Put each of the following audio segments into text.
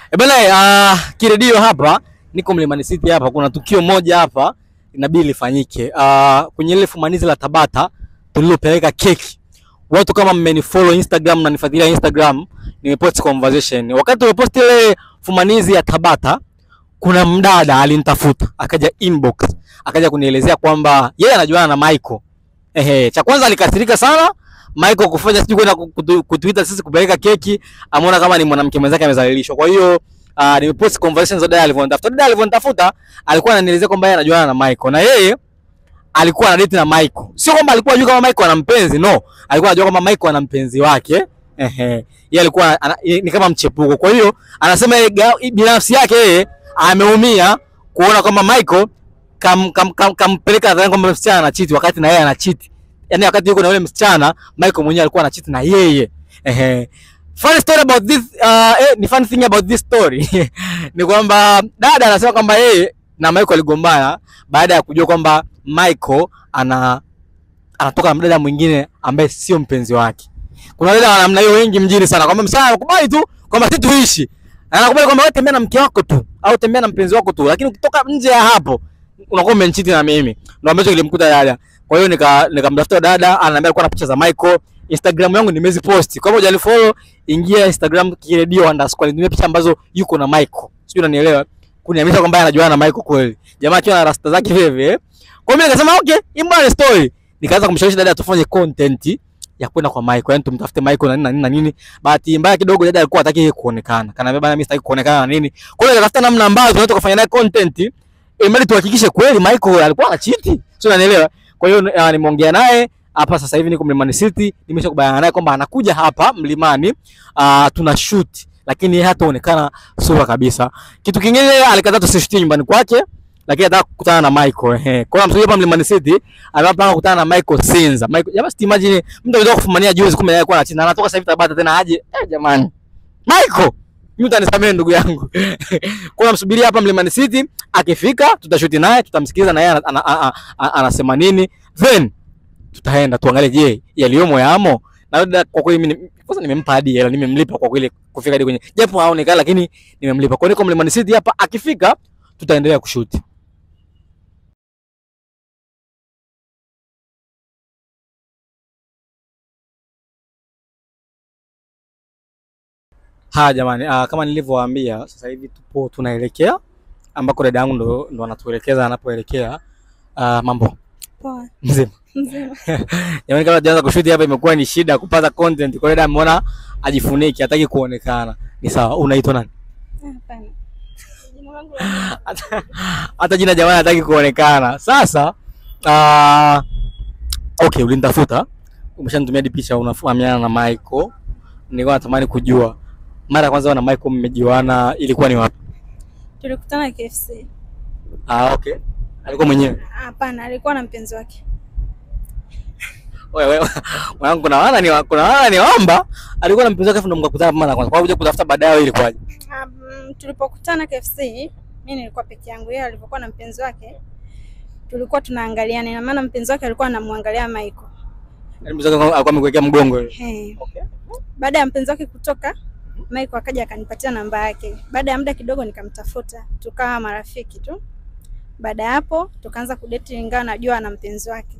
E bana, uh, kiredio hapa niko Mlimani City hapa, kuna tukio moja hapa inabidi lifanyike. Uh, kwenye ile fumanizi la Tabata tulilopeleka keki, watu kama mmenifollow Instagram na nifuatilia Instagram, nimepost conversation. Wakati tumepost ile fumanizi ya Tabata, kuna mdada alinitafuta akaja inbox akaja kunielezea kwamba yeye anajuana na Michael. Ehe, cha kwanza alikasirika sana Michael kufanya sijui kwenda kutu- kutuita sisi kupeleka keki, ameona kama ni mwanamke mwenzake amezalilishwa. Kwa hiyo uh, nimepost conversations za dada alivyonitafuta. Dada alivyonitafuta alikuwa ananielezea kwamba yeye anajuana na Michael na yeye alikuwa ana date na Michael. Sio kwamba alikuwa anajua kama Michael ana mpenzi, no. Alikuwa anajua kama Michael ana mpenzi wake. Ehe. Yeye alikuwa ana, ni kama mchepuko. Kwa hiyo anasema yeye ga- binafsi yake yeye ameumia kuona kwamba Michael kam, kam, kam, kampeleka nadhani kwamba msichana anachiti wakati na yeye anachiti. Yaani wakati yuko na yule msichana Michael mwenyewe alikuwa anachiti na yeye. Ehe. Funny story about this uh, eh, ni funny thing about this story ni kwamba dada anasema kwamba yeye na Michael aligombana baada ya kujua kwamba Michael ana anatoka na mdada mwingine ambaye sio mpenzi wake. Kuna dada wa namna hiyo wengi mjini sana, kwamba msana anakubali tu kwamba sisi tuishi, anakubali kwamba wewe tembea na mke wako tu au tembea na mpenzi wako tu, lakini ukitoka nje ya hapo unakuwa umenichiti na mimi. Ndio ambacho kilimkuta dada. Kwa hiyo nika nikamtafuta dada, ananiambia alikuwa na picha za Michael. Instagram yangu nimeziposti. Kama hujanifollow, ingia Instagram kiredio underscore nitumie picha ambazo yuko na Michael. Sijui unanielewa? Kuniamisha kwamba yeye anajuana na Michael kweli. Jamaa akiwa na rasta zake vile vile. Kwa hiyo mimi nikasema okay, hii mbona ni story. Nikaanza kumshawishi dada tufanye content ya kwenda kwa Michael, yani tumtafute Michael na nini na nini na nini. Bahati mbaya kidogo dada alikuwa hataki yeye kuonekana. Kanaambia bana, mimi sitaki kuonekana na nini. Kwa hiyo nikatafuta namna ambazo tunaweza kufanya naye content ili tuhakikishe kweli Michael alikuwa anachiti. Sio unanielewa? Kwa hiyo uh, nimeongea naye hapa sasa hivi niko Mlimani City, nimeshakubaliana naye kwamba anakuja hapa Mlimani uh, tuna shoot lakini yeye hataonekana sura kabisa. Kitu kingine alikataa tusishutie nyumbani kwake lakini anataka kukutana na Michael. Ehe. Kwa hiyo amsubiri hapa Mlimani City, anapanga kukutana na Michael Sinza. Michael, jamaa si imagine mtu anataka kufumania juzi kumbe yeye alikuwa anachina. Anatoka sasa hivi Tabata tena aje. Eh, jamani. Michael, mimi utanisamehe ndugu yangu. Kwa hiyo namsubiri hapa Mlimani City, akifika tutashuti naye, tutamsikiliza na yeye ana- ana- ana- ana- anasema nini. Then tutaenda tuangalie, je, yaliyomo yamo. Na dada kwa kweli mimi ni- kwanza nimempa hadi hela, nimemlipa kwa kweli kufika hadi kwenye japo haonekani, lakini nimemlipa. Kwa hiyo niko Mlimani City hapa, akifika tutaendelea kushuti. Haya jamani, uh, kama nilivyowaambia sasa hivi tupo tunaelekea ambako dada yangu ndo, ndo anatuelekeza anapoelekea. Uh, mambo Poa. mzima Mzima. jamani, kama tuanza kushuti hapa imekuwa ni shida kupata content, kwa hiyo dada ameona ajifuniki, hataki kuonekana. Ni sawa. Unaitwa nani? Hapana. Jina langu la hata, hata jina jamani hataki kuonekana. Sasa uh, okay, ulinitafuta umeshanitumia hadi picha, unafahamiana na Michael. Nilikuwa natamani kujua mara ya kwanza wewe na Michael mmejuana ilikuwa ni wapi? tulikutana KFC. Ah, okay. Alikuwa mwenyewe. Hapana, alikuwa na mpenzi wake. Wewe wewe mwanangu, kuna wana ni kuna wana ni omba alikuwa na mpenzi wake, afu ndo mkakutana mara ya kwanza. Kwa hiyo kuja kutafuta baadaye ilikuwaje? Um, tulipokutana KFC, mimi nilikuwa peke yangu, yeye alivyokuwa na mpenzi wake tulikuwa tunaangaliana, ina maana mpenzi wake alikuwa anamwangalia Michael. Yaani mpenzi wake alikuwa amekuwekea mgongo wewe. Hey. Okay. Baada ya mpenzi wake kutoka, Michael akaja akanipatia namba yake. Baada ya muda kidogo nikamtafuta, tukawa marafiki tu. Baada ya hapo tukaanza kudate, ingawa najua ana mpenzi wake.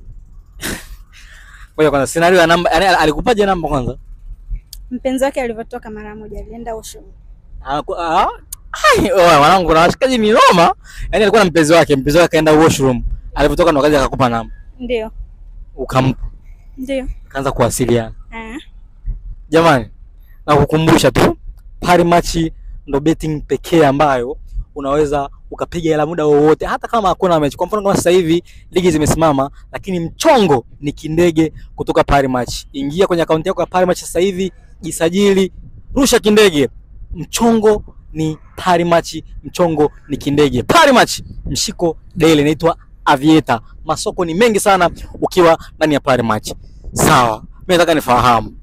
Ngoja kwanza scenario ya namba, yani alikupaje namba kwanza? Mpenzi wake alivyotoka mara moja alienda Ocean. Anaku- ah, ai, oa, mwanangu kuna washikaji ni noma. Yaani alikuwa na mpenzi wake, mpenzi wake akaenda washroom. Alipotoka ndo akaja akakupa namba. Ndio, Ukampa, ndio. kaanza kuwasiliana. Ah. Jamani, nakukumbusha tu Pari Match ndo betting pekee ambayo unaweza ukapiga hela muda wowote, hata kama hakuna mechi. Kwa mfano kama sasa hivi ligi zimesimama, lakini mchongo ni kindege kutoka Pari Match. Ingia kwenye akaunti yako ya Pari Match sasa hivi, jisajili, rusha kindege. Mchongo ni Pari Match, mchongo ni kindege. Pari Match, mshiko daily, inaitwa Aviator. Masoko ni mengi sana ukiwa ndani ya Pari Match. Sawa, mimi nataka nifahamu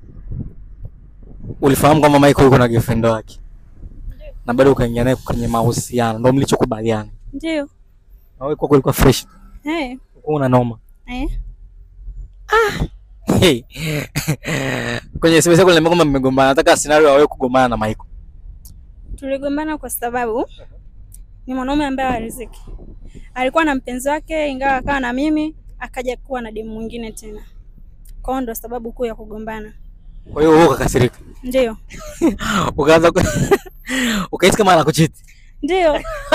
ulifahamu kwamba Michael yuko na girlfriend wake na bado ukaingia naye kwenye mahusiano, ndio mlichokubaliana? Ndio. Na wewe kwako ilikuwa fresh, Eh. ulikuwa una noma Eh. hey. kwenye SMS yako niambia kwamba mmegombana. Nataka scenario ya wewe kugombana na Michael. Tuligombana kwa sababu ni mwanaume ambaye hariziki. Alikuwa na mpenzi wake, ingawa akawa na mimi, akaja kuwa na demu mwingine tena. Kwa hiyo ndo sababu kuu ya kugombana. Kwa hiyo wewe ukakasirika. Ndio, Ukaanza ku... ukahisi kama anakuchiti. ndio.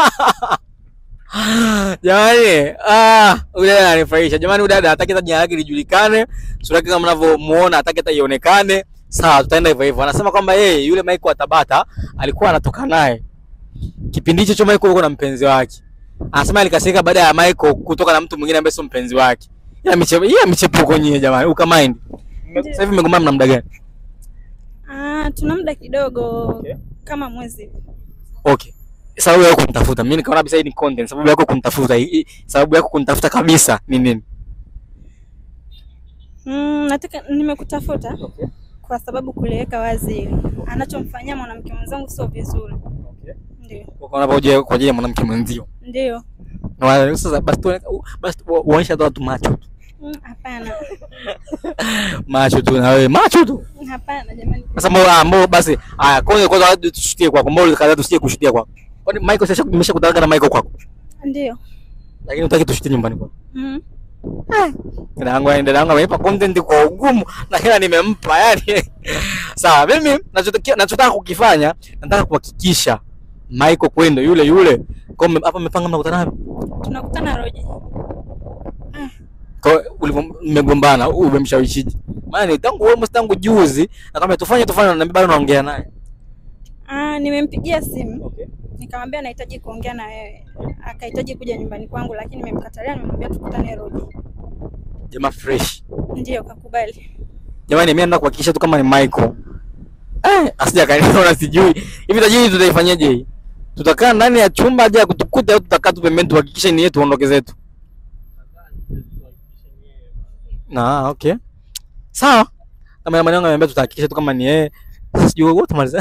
Jamani, ah, huyu dada ananifurahisha. Jamani, huyu dada hataki hata jina lake lijulikane, sura yake kama mnavyomuona hataki hata ionekane. Sawa, tutaenda hivyo hivyo. Anasema kwamba yeye yule Michael wa Tabata alikuwa anatoka naye. Kipindi hicho cho Michael yuko na mpenzi wake. Anasema alikasirika baada ya Michael kutoka na mtu mwingine ambaye sio mpenzi wake. Ila michepo, ila michepuko nyie jamani, uka mind. Sasa hivi mmegombana mna muda gani? Ah, tuna muda kidogo Okay. kama mwezi hivi. Okay. Sababu yako kunitafuta. Mimi nikaona kabisa hii ni content. Sababu yako kunitafuta. hii- hii- Sababu yako kunitafuta kabisa ni nini? Mm, nataka nimekutafuta kwa sababu kuliweka wazi anachomfanyia mwanamke mwenzangu sio vizuri. Ndio, Ukaona kwa ajili kwa ajili ya mwanamke mwenzio. ndio. Na wale- sasa basi tu basi tu- uonyesha tu watu macho tu. Mm, Hapana, Macho tu na wewe macho tu. hapana jamani. Sasa mbona ah, mbona basi haya kwanza kwanza hadi tushutie kwako. Mbona kaza tusije kushutia kwako. Kwani Michael sasa nimeshakutana na Michael kwako. Ndio. Lakini utaki tushutie nyumbani kwako. Mm. Dada yangu yani dada yangu amenipa content kwa ugumu na hela nimempa yani. Sawa, mimi nachotaka nachotaka kukifanya nataka kuhakikisha Michael kwendo yule yule. Kwa hiyo hapa mmepanga mnakutana wapi? Tunakutana Roji. Kwa hiyo ulivyo mmegombana, huyu umemshawishije? Maana ni tangu almost tangu juzi na kama tufanye tufanye na bado naongea naye. Ah, nimempigia simu Okay. nikamwambia nahitaji kuongea na wewe. Akahitaji kuja nyumbani kwangu lakini nimemkatalia, nimemwambia tukutane Roji. Jamaa fresh. Ndio kakubali. Jamani mimi naenda kuhakikisha tu kama ni Michael. Eh, asija kaniona sijui. Hivi tajiri tutaifanyaje hii? Tutakaa ndani ya chumba aje kutukuta au tutakaa tu pembeni tuhakikishe ni yetu tuondoke zetu. Na okay. Sawa. Kama maneno ananiambia tutahakikisha tu kama ni yeye. Sasa sijui wote maliza.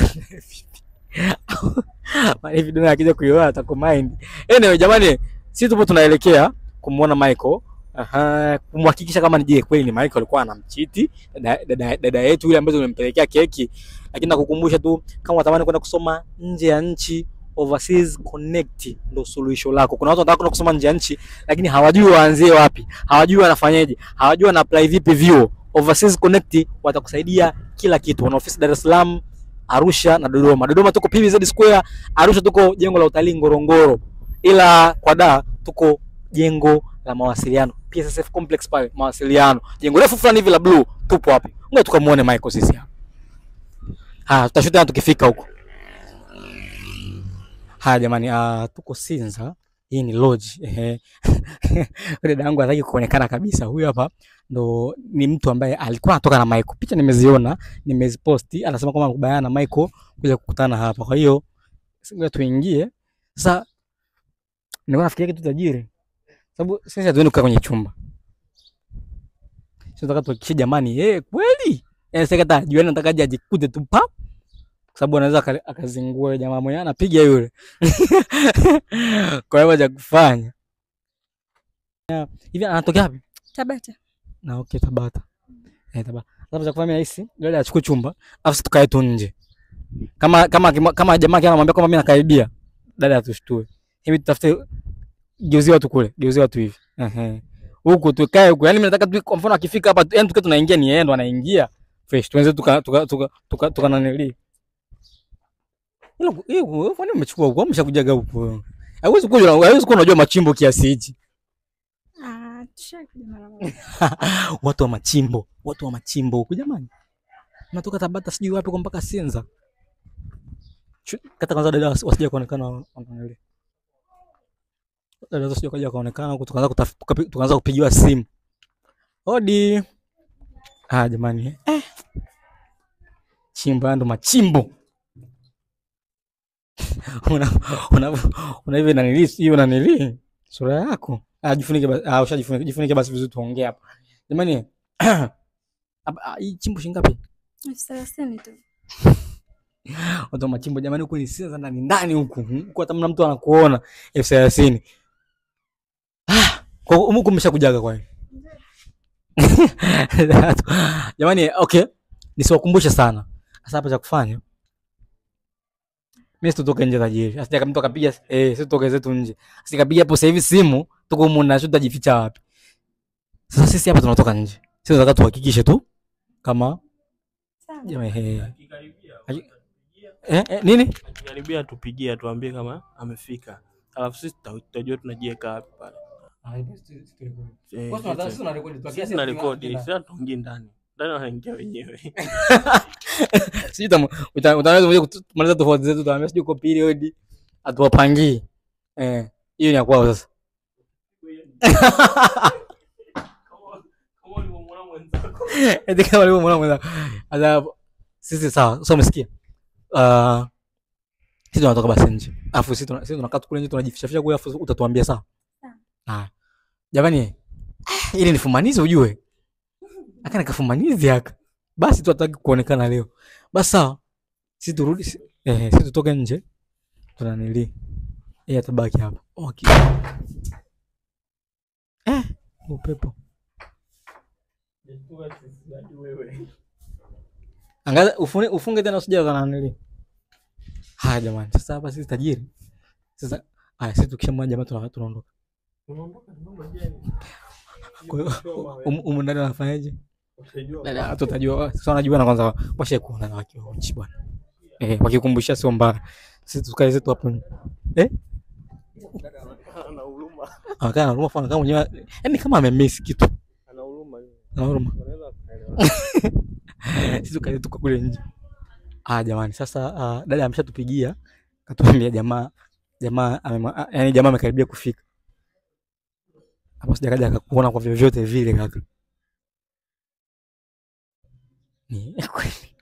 Mali video akija kuiona atakumind. Anyway jamani, sisi tupo tunaelekea kumuona Michael. Aha, kumhakikisha kama ni je kweli ni Michael alikuwa anamchiti dada, dada, dada yetu yule ambaye tumempelekea keki, lakini nakukumbusha tu kama unatamani kwenda kusoma nje ya nchi Overseas Connect ndo suluhisho lako. Kuna watu wanataka kwenda kusoma nje ya nchi lakini hawajui waanzie wapi, hawajui wanafanyaje, hawajui wana apply vipi vyuo. Overseas Connect watakusaidia kila kitu. Wana ofisi Dar es Salaam, Arusha na Dodoma. Dodoma tuko PVZ Square, Arusha tuko jengo la utalii Ngorongoro, ila kwa da tuko jengo la mawasiliano PSSF complex pale mawasiliano, jengo refu fulani hivi la blue, tupo hapo. Ngoja tukamuone Michael sisi hapa. Ah, tutashuta tukifika huko. Haya jamani, ah, tuko Sinza. Hii ni lodge. Ehe. Dada yangu hataki kuonekana kabisa. Huyu hapa ndo ni mtu ambaye alikuwa anatoka na Michael. Picha nimeziona, nimeziposti. Anasema kwamba anakubaliana na Michael kuja kukutana hapa. Kwa hiyo ngoja tuingie. Sasa nilikuwa nafikiria kitu tajiri. Sababu sisi hatuendi kukaa kwenye chumba. Sisi tunataka tuhakikishe jamani, eh kweli? Yaani sasa kata juani nataka aje ajikute tu pa. Kwa sababu anaweza aka- akazingua yule jamaa mwenyewe anapiga yule. Kwa hiyo cha kufanya. Ya, Hivi anatokea wapi? Tabata. Na okay Tabata. Eh Tabata. Sasa cha kufanya rahisi, dada achukue chumba, afu tukae tu nje. Kama kama kama, kama jamaa kia anamwambia kwamba mimi nakaribia, dada atushtue. Hivi tutafute geuzia watu kule, geuzia watu hivi. Ehe. Huku tukae huku. Yaani mimi nataka tu kwa mfano akifika hapa, yaani tukiwa tunaingia ni yeye ndo anaingia. Fresh. Tuanze tuka tuka tuka tuka, tuka nanili. Hilo hiyo kwani umechukua huko, umeshakujaga huko. Haiwezi kuwa haiwezi kuwa unajua machimbo kiasi hichi. Ah, tushakuja mara moja. watu wa machimbo, watu wa machimbo huku jamani. Natoka Tabata sijui wapi kwa mpaka Sinza. Chu- Kata kwanza dada wasi- wasije kuonekana wanaangalia. Dada wasije kaja kaonekana huku tukaanza kutaf- tukapi- tukaanza kupigiwa simu. Odi. Ah jamani. Eh. Chimbo ndo machimbo. una una una hivi nanili hiyo nanili sura yako. Ah jifunike basi. Ah ushajifunike jifunike basi vizuri tuongee hapa. Jamani. Hapa ah, hii chimbo shilingi ngapi? Elfu thelathini tu. Watu wa machimbo jamani, huku ni Sinza ndani ndani huku. Huku hata mna mtu anakuona elfu thelathini. Ah, kwa hiyo huku mmeshakujaga kwa hiyo. Jamani, okay. Nisiwakumbushe sana. Sasa hapa cha kufanya. Mimi situtoke nje tajiri. Asije kama mtu akapiga eh, situtoke zetu nje. Asije kapiga hapo sasa hivi simu, tuko humu na shuta jificha wapi? Sasa sisi hapa tunatoka nje. Sisi tunataka tuhakikishe tu kama Sawa. jamaa eh, Akikaribia, Aki- utatupigia. eh, eh nini? Akikaribia tupigie atuambie kama amefika. Alafu sisi tuta- tutajua tunajiweka wapi pale. Eh, Sisi tuna rekodi, sisi hatuingii ndani. Ndani wanaingia wenyewe. Sijui tamu- uta- utaweza kuja kumaliza tofauti zetu, utaambia sijui uko period, atuwapangii. Eh, hiyo ni ya kwao sasa. Kama- kama ulivyomwona mwenzako. Eti kama alivyomwona mwenzako. Sasa sisi sawa, sasa umesikia? Ah, sisi tunatoka basi nje. Alafu sisi tuna- sisi tunakaa tu kule nje tunajificha kule alafu utatuambia sawa. Sawa. Ah. Jamani, ah, ili nifumanize ujue. Aka nikafumanizi aka. Basi tu hataki kuonekana leo. Basi sawa. Sisi turudi si- eh, sisi tutoke nje. Tunanili. Yeye atabaki hapa. Okay. Eh, upepo. Angaza ufunge, ufunge tena usije kananili. Haya jamani, sasa hapa sisi tajiri. Sasa haya sisi tukishamwona jamaa tuna- tunaondoka. Unaondoka, unaondoka jeni. Kwa hiyo Choma, um- umu ndani wanafanyaje? utajua Dada watu watajua, sasa wanajua na kwanza washe kuona na wakiwa uchi bwana. Eh, wakikumbusha sio mbaya. Sisi tukae zetu hapo. Eh? ana huruma. Anakaa na huruma fana kama mwenyewe. Yaani kama amemiss kitu. Ana huruma yule. Na huruma. Wanaweza wakaelewa. Sisi tukae tuko kule nje. Ah, jamani, sasa uh, dada ameshatupigia. Katuambia jamaa jamaa amema, ah, yaani jamaa amekaribia kufika. Hapo sijakaja akakuona kwa vyovyote vile kaka. Ni kweli.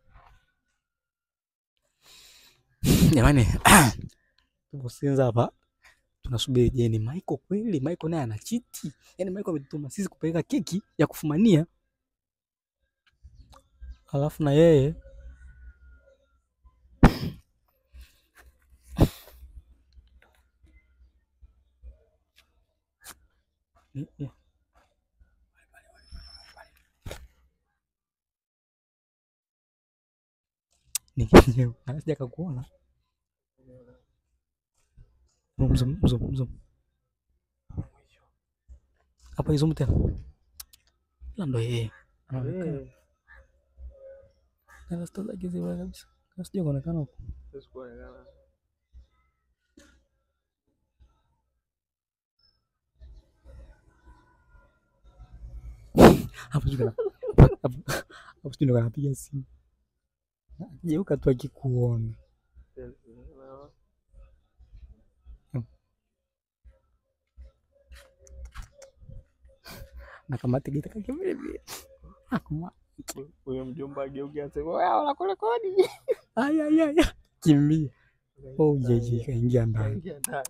Jamani, tupo Sinza hapa. Tunasubiri je, ni Michael kweli? Michael naye ana chiti. Yaani Michael ametutuma sisi kupeleka keki ya kufumania. Alafu na yeye Ni- ni- ni kenyewe anasija kakuona mzum mzum mzum hapa izumu tena ila ndo yeye anaonekana Eh, na rasta zake ziwa kabisa kasija kuonekana huko siwezi kuonekana. hapo sijui kana- hapo hapo sijui ndo kanapiga simu akigeuka tu akikuona na kama tigita kake vile vile akuma Huyo mjomba ageuke aseme, "Wewe unakurekodi." ay ay ay ay. kimbia oh jeje kaingia ndani Kaingia ndani.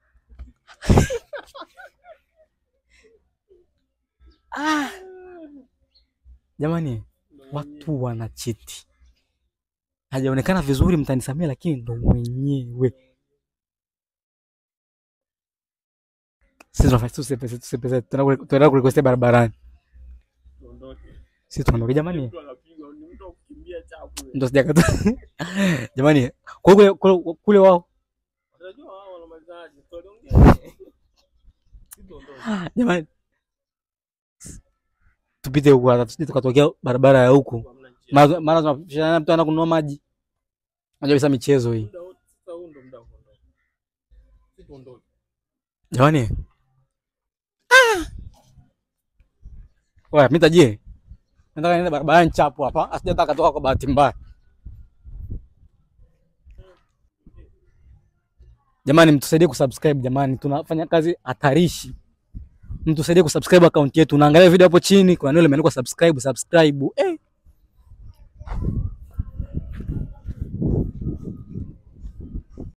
jamani watu wanachiti hajaonekana vizuri mtanisamia lakini ndo mwenyewe sisi tunafanya tusepese tusepese tunaenda kurequestia barabarani Tuondoke. sisi tunaondoka jamani Mtu anapigwa, ni mtu wa kukimbia chapu yule. ndo sijakata jamani kwa kule kule, kule wao Unajua wao wanamalizaje? Story ongea. Sisi tuondoke. jamani tupite huku hata tusije tukatokea barabara ya huku Hamna njia. mara mara tunapishana mtu anaenda kununua maji najua kabisa michezo hii Muda wote, sasa huu ndo muda wa kuondoka. Sisi tuondoke. jamani Oya, mimi tajie. Nataka niende barabarani chapu hapa, asijataka katoka kwa bahati mbaya. Jamani, mtusaidie kusubscribe jamani, tunafanya kazi hatarishi. Mtusaidie kusubscribe account yetu. Unaangalia video hapo chini, kuna neno limeandikwa subscribe, subscribe. Eh.